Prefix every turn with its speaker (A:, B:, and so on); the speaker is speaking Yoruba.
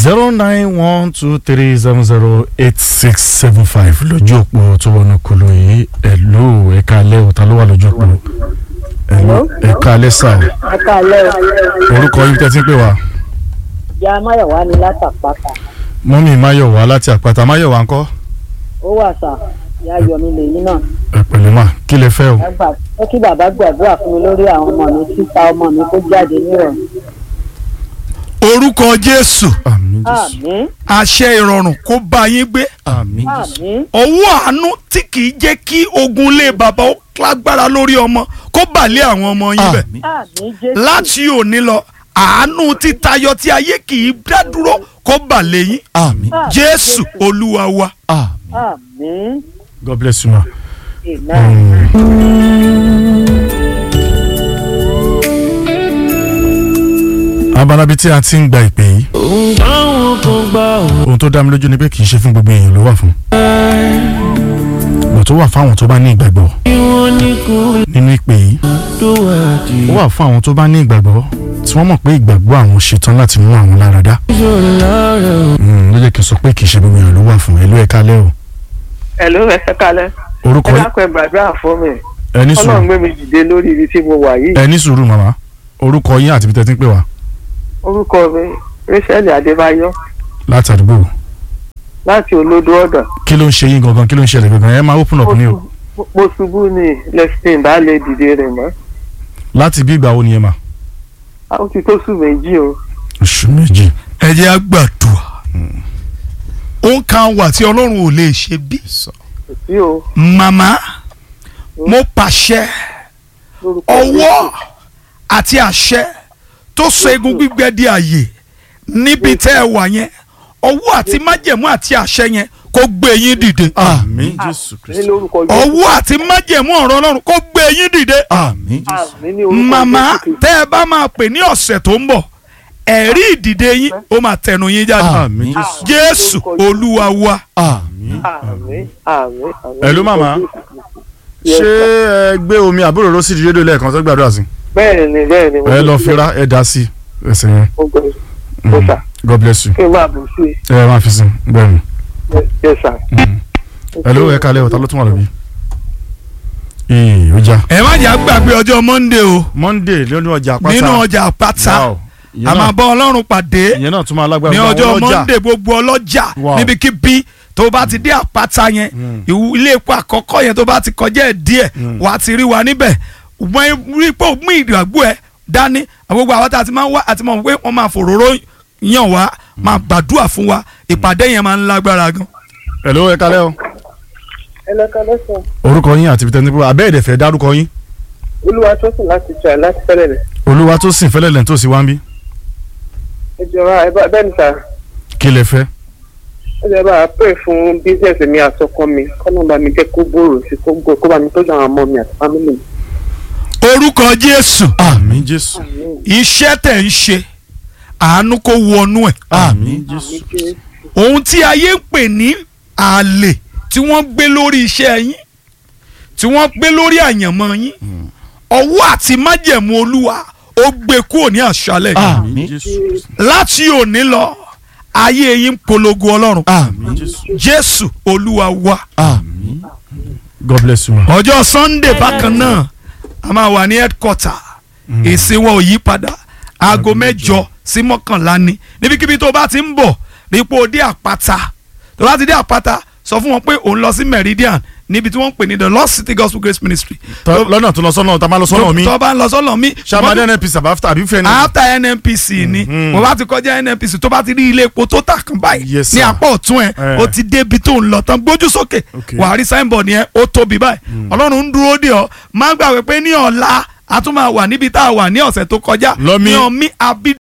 A: zero nine one two three seven zero eight six seven five lójú òpó tó wọnú kolo yìí ẹ̀lú ẹ̀ka alẹ́ òta ló wà lójú òpó ẹ̀lú ẹ̀ka alẹ́ sà
B: ẹ káalẹ́ o
A: orúkọ yìí tẹ́ ti ń pè wá
B: ìyá máyọ̀wá ni látàpáta
A: mọ́mí máyọ̀wá láti àpáta máyọ̀wá ńkọ́
B: ó wà sà ìyá yọmi lèyí náà
A: ẹ pẹ̀lẹ́ mà kí lẹ fẹ́ o
B: ẹ gbà ó kí bàbá gbàdúrà fún mi lórí àwọn ọmọ mi títa ọmọ mi kó jáde nírọ̀rùn
C: orúkọ jésù
A: àmín jésù
B: àmín
C: àṣẹ ìrọ̀rùn kó bá yín gbé
A: àmín jésù
B: àmín
C: ọwọ́ àánú tí kì í jẹ́ kí ogun lé bàbá ó lágbára lórí ọmọ kó bà lé àwọn ọmọ yín bẹ̀
B: àmín jésù
C: láti òní lọ àánú títayọ tí ayé kì í dá dúró kó bà lé yín
D: àmín
C: jésù olúwa wa
D: àmín
B: àmín
A: god bless you ma.
B: amen.
A: abalabi tí a ti ń gba ìpè yìí ohun tó dá mi lójú ni pé kì í ṣe fún gbogbo èèyàn ló wà fún bọ̀ tó wà fáwọn tó bá ní ìgbàgbọ́ nínú ìpè yìí ó wà fún àwọn tó bá ní ìgbàgbọ́ tí wọ́n mọ̀ pé ìgbàgbọ́ àwọn ṣetán láti mú àwọn lára dá Mm, ló jẹ́ kí n sọ pé kì í ṣe gbogbo èèyàn ló wà fún ẹlú ẹ̀ka lẹ́ o
E: Hello, ẹ ṣe kalẹ̀.
A: orúkọ
E: ẹ
A: yìí
E: dákun ẹ gbàdúrà fún mi.
A: ẹni
E: Ọlọ́run
A: sùúrù
E: gbé mi dìde lórí ibi tí mo wà yìí.
A: ẹni sùúrù màmá orúkọ yín àti ibi tẹ́ ti ń pè wá
E: Orúkọ mi Rachel Adébáyọ̀
A: láti àdúgbò
E: láti olódó ọ̀dọ̀.
A: kí ló ń ṣe yín gangan kí ló ń ṣẹlẹ̀ gangan ẹ máa open up ní o
E: Mo- Mo ṣubú ní lẹ́sìn bá lè dìde rẹ̀ mọ́.
A: láti bí ìgbà wo ni ẹ mà
E: A ó ti tó sùn méjì o.
A: oṣù méjì
C: ẹ jẹ́ á gbàdúrà ó kan wà tí ọlọ́run ò lè ṣe bí
E: Kò sí o.
C: màmá mo pàṣẹ
E: Lórúkọ
C: ọwọ́ àti àṣẹ tó sọ egun gbígbẹ di àyè níbi tẹ́ ẹ wà yẹn ọwọ́ àti májẹ̀mú àti àṣẹ yẹn kó gbé yín dìde
A: àmín jésù
E: Jésù. Ní
A: kristu
E: lórúkọ Jésù.
C: ọwọ́ àti májẹ̀mú ọ̀rọ̀ ọlọ́run kó gbé yín dìde
A: àmín jésù
E: Àmín ní orúkọ
C: màmá
E: Jésù Kristi.
C: tẹ́ ẹ bá máa pè ní ọ̀sẹ̀ tó ń bọ̀ ẹ̀rí ìdìde yín ó máa tẹnu yín jáde
A: àmín jésù
C: jésù olúwa wa
D: àmín
E: Àmín àmín àmín.
A: Hello, màmá.
E: Yes,
A: ṣé
E: sir.
A: ẹ gbé omi àbúrò ló sì di rédíò lẹ́ẹ̀kan tó gbàdúrà sí
E: Bẹ́ẹ̀ni bẹ́ẹ̀ni. mo
A: ẹ lọ
E: ti-
A: fira ẹ dá sí ẹsẹ̀ yẹn
E: Mo gbọ́
A: Mm.
E: Yes, sir.
A: god bless you
E: Kí n máa bù sí i.
A: ẹ máa fi sin bẹ́ẹ̀ ni
E: Yes, sir.
A: ẹ ló ẹ kalẹ̀ ọ̀tá ló tún wà lóbi. ee ó já
C: ẹ má jà gbàgbé ọjọ́ monday o
A: monday lónìí ọjà àpáta
C: nínú ọjà àpáta
A: Wow. Ìyẹn
C: a máa
A: náà-
C: bọ́ ọlọ́run pàdé
A: ìyẹn náà tún máa lágbára
C: ní
A: fún àwọn
C: ọjọ́
A: ọlọ́jà.
C: monday gbogbo ọlọ́jà
A: Wow.
C: níbikíbi tó bá ti dé àpáta yẹn ìwú- ilé epo àkọ́kọ́ yẹn tó bá ti kọjá ẹ̀ díẹ̀ wà á ti rí wa níbẹ̀ wọ́n rí pé ó mú ìdàgbò ẹ̀ dání gbogbo àwọn tá a ti máa ń wá àti mọ̀ pé wọ́n máa fòróró yàn wá máa gbàdúrà fún wa ìpàdé yẹn máa ń lágbára gan.
A: ẹ ló ẹ kalẹ̀ o.
E: Ẹ lọ kalẹ́ sọ.
A: orúkọ yín àti ibi tẹ́ni pé abẹ́ ẹ̀dẹ̀fẹ̀ dárúkọ yín
E: Olúwa tó sùn láti jà láti fẹ́lẹ̀ rẹ̀.
A: olúwa tó sìn fẹ́lẹ́ lẹ́ni tó sì wá ń bí
E: Ẹ jọra ẹ bá bẹ́ẹ̀ ni sà.
A: kí lẹ fẹ́
E: Ẹ jẹ́ bá a pray fún bísíǹsì mi àtọkọ mi. Kọ́nà bá mi jẹ́ kó gbòòrò sí kó gbòòrò kó bá mi tọ́jú àwọn ọmọ mi àti fámìlì mi.
C: orúkọ jésù
A: àmín jésù
C: iṣẹ́ tẹ̀ ń ṣe àánú kó wọnú ẹ̀
A: àmín jésù
C: ohun tí ayé ń pè ní àlè tí wọ́n gbé lórí iṣẹ́ yín tí wọ́n gbé lórí àyànmọ́ yín ọwọ́ àti májẹ̀mú olúwa ó gbé kúrò ní àṣálẹ̀ yìí.
A: àmín jésù
C: láti òní lọ ayé yín ń polongo ọlọ́run
A: àmín jésù
C: jésù olúwa wa
A: àmín god bless you ma.
C: ọjọ́ sunday bákan náà a máa wà ní headquarter èsì wọn ò yí padà aago mẹ́jọ sí mọ́kànlá ni níbikíbi tó bá ti ń bọ̀ rípo dé àpáta tó bá ti dé àpáta sọ fún wọn pé òun lọ sí meridian níbi tí wọ́n ń pè ní the lost city gospel grace ministry.
A: Tọ́- lọ́nà tó lọ sọ́nà tá a máa lọ sọ́nà mi
C: tó bá ń lọ sọ́nà mi.
A: ṣàmàdé nnpc àbáfẹ́ àbí fẹ́ ni.
C: after nnpc ni mo bá ti kọjá nnpc tó bá ti rí ilé epo tó tà kan báyìí
A: Yes,
C: ní
A: sir.
C: apá ọ̀tún ẹ̀
A: Eh.
C: o ti débi tó ń lọ tán gbójú sókè
A: Okay.
C: wàá rí signboard yẹn ó tóbi báyìí ọlọ́run ń dúró dè ọ́ má gbàgbé pé ní ọ̀la a tún máa wà níbi tá a wà ní ọ̀sẹ̀ tó kọjá
A: Lọ́mí.
C: ní ọmí abí